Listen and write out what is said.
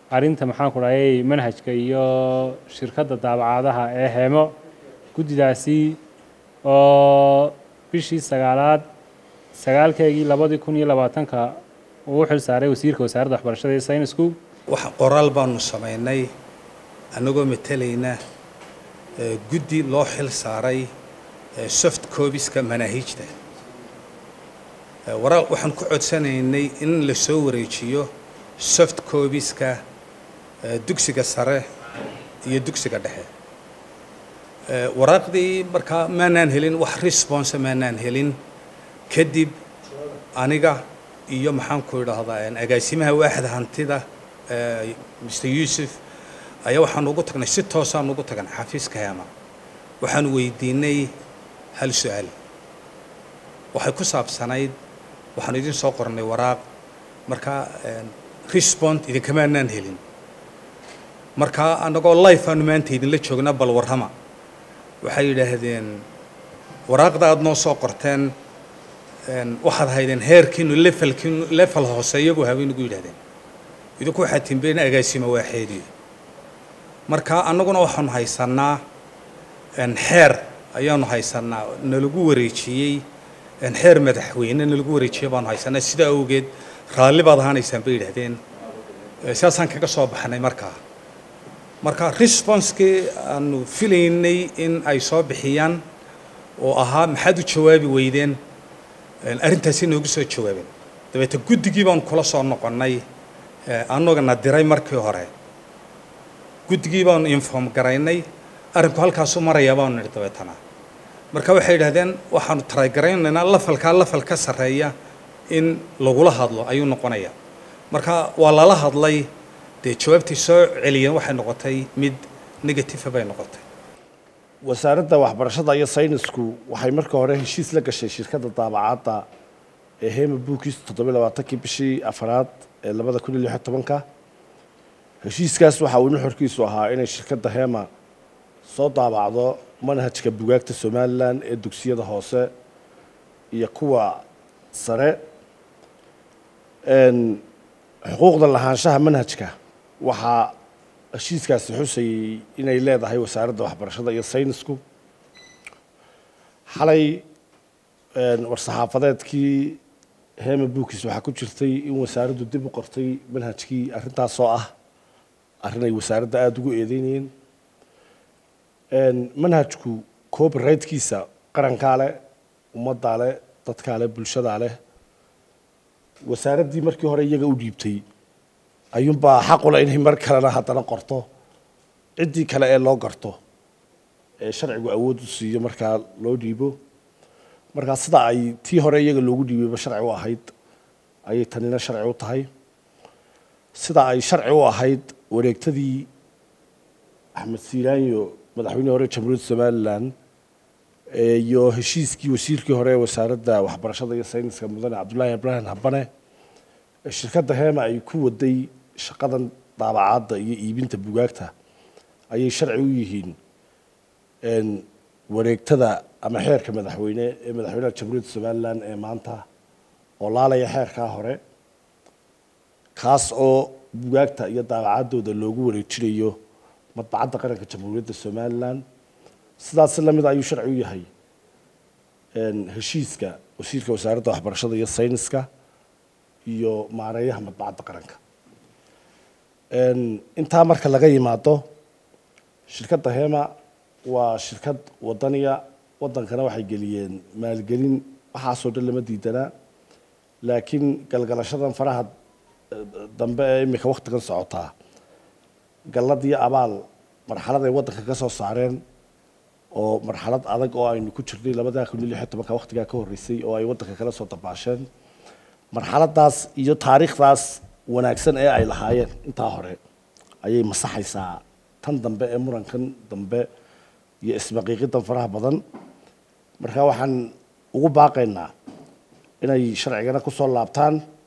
arrinta maxaan ku dhahayay manhajka iyo shirkadda daabacaadaha ee heemo guddidaasi oo bishii sagaalaad sagaalkeegii labadii kun iyo labaatanka uu u xil saaray wasiirka wasaaradda waxbarashada iyo saynisku wax qoraal baanu samaynay annagoo matalayna guddi loo xil saaray soft cobiska manaahiijta waraaq waxaan ku codsanaynay in la soo wareejiyo soft cobiska dugsiga sare iyo dugsiga dhexe waraaqdii markaa maanaan helin wax response maanaan helin kadib aniga iyo maxaan ku idhaahdaa agaasimaha waaxda hantida mr yuusuf ayaa waxaan ugu tagnay si toosaan ugu tagan xafiiska heema waxaan weydiinay hal su-aal waxay ku saabsanayd waxaan idin soo qornay waraaq markaa respond idinkamaanaan helin markaa annagoo life aanu maanta idinla joognaa bal warrama waxay yidhaahdeen waraaqda aada noo soo qorteen waxaad haydeen heerkiinu levelkiinu level hoose iyagu habay nagu yidhahdeen idinku waxaad timbeen agaasima waaxeediyo marka annaguna waxaanu haysannaa xeer ayaanu haysannaa nalagu wareejiyey xeer madaxweyne nalagu wareejiyey baanu haysanaa sidaa awgeed raalli baad ahaanaysaan bay yidhahdeen sidaasaan kaga soo baxnay markaa marka responsekii aanu filaynay in ay soo bixiyaan oo ahaa maxaad u jawaabi weydeen arrintaasi noogu soo jawaabeen dabeete guddigii baanu kula soo noqonnay annagana diray markii hore guddigii baanu inform garaynay arrinku halkaasu marayaa baanu nidhi dabeetana marka waxay yidhahdeen waxaanu taragaraynaynaa lafalkaa lafal ka sarreeya in lagula hadlo ayuu noqonaya marka waa lala hadlay dee jawaabtii soo celiyeen waxay noqotay mid negative bay noqotay wasaaradda waxbarashada iyo saynisku waxay marka hore heshiis la gashay shirkadda daabacaadda ee hema bookis toddobiy labaatankii bishii afaraad ee labada kun iyo lixyo tobanka heshiiskaas waxa uu nuxurkiisu ahaa inay shirkadda hema soo daabacdo manhajka bugaagta somalilan ee dugsiyada hoose iyo kuwa sare xuquuqda lahaanshaha manhajka waxaa heshiiskaasi xusayey inay leedahay wasaaradda waxbarashada iyo saynisku xalay war-saxaafadeedkii hema bookis waxaa ku jirtay in wasaaraddu dib u qortay manhajkii arrintaasoo ah arrin ay wasaaradda aada ugu eedeynayeen manhajku copyrightkiisa qarankaa leh ummaddaa leh dadkaa leh bulshadaa leh wasaaraddii markii hore iyaga u dhiibtay ayuunbaa xaqule inay mar kalena haddana qorto ciddii kale ee loo garto ee sharcigu awood u siiyo markaa loo dhiibo markaa sida ay tii hore iyaga loogu dhiibayba sharci u ahayd ayay tanina sharci u tahay sida ay sharci u ahayd wareegtadii axmed siiraanyo madaxweynihii hore jamhuuriyadda somalilan iyo heshiiskii wasiirkii hore ee wasaaradda waxbarashada iyo sayniska mudane cabdullaahi ibraahim habane shirkadda hema ay ku waday shaqadan daabacaadda iyo iibinta bugaagta ayay sharci u yihiin wareegtada ama xeerka madaxweyne ee madaxweynaha jamhuuriyadda somalilan ee maanta oo laalaya xeerkaa hore kaas oo bugaagta iyo daabacaadooda loogu wareejinayo madbacadda qaranka jamhuuriyadda somalilan sidaas lamid ayuu sharci u yahay heshiiska wasiirka wasaaradda waxbarashada iyo sayniska iyo maareeyaha madbacadda qaranka intaa marka laga yimaado shirkadda hema waa shirkad wadaniya wadankana waxay geliyeen maalgelin waxaasoo dhan lama diidanaa laakiin galgalashadan faraha dambe ee imika waktigan socotaa gallad iyo abaal marxalad ay waddanka ka soo saareen oo marxalad adag oo aynu ku jirnay labada kun iyo lix iyo tobanka waktigaa ka horreysay oo ay waddanka kala soo dabaasheen marxaladaas iyo taariikhdaas wanaagsan ee ay lahaayeen intaa hore ayay masaxaysaa tan dambe ee murankan dambe iyo isbaqiiqidan faraha badan marka waxaan ugu baaqaynaa inay sharcigana ku soo laabtaan